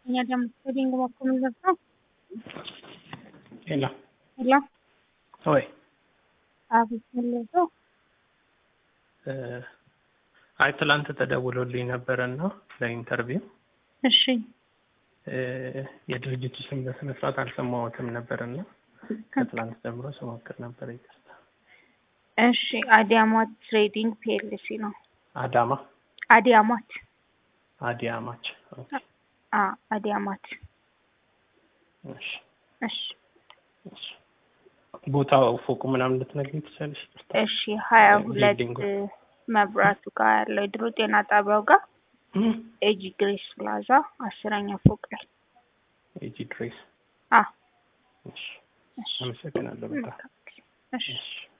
Señor Sterling, ¿cómo comenzó? ሄሎ ሄሎ ወይ አቤት መለሰው። አይ ትላንት ተደውሎልኝ ነበረና ለኢንተርቪው እሺ የድርጅቱ ስም በስነ ስርዓት አልሰማሁትም ነበርና ከትላንት ጀምሮ ስሞክር ነበር። ይቅርታ። እሺ አዲያማት ትሬዲንግ ፒኤልሲ ነው። አዳማ አዲያማት አዲያማች። ኦኬ፣ አ አዲያማት። እሺ፣ እሺ እሺ። ቦታው ፎቁ ምናምን ልትነግሪኝ ትችላለሽ? ይቅርታ። እሺ ሀያ ሁለት ቢልዲንጉ። መብራቱ ጋር ያለው የድሮ ጤና ጣቢያው ጋር እም፣ ኤጂ ግሬስ ፕላዛ አስረኛ ፎቅ ላይ ኤጂ ድሬስ። አ እሺ፣ እሺ አመሰግናለሁ በጣም። እሺ እሺ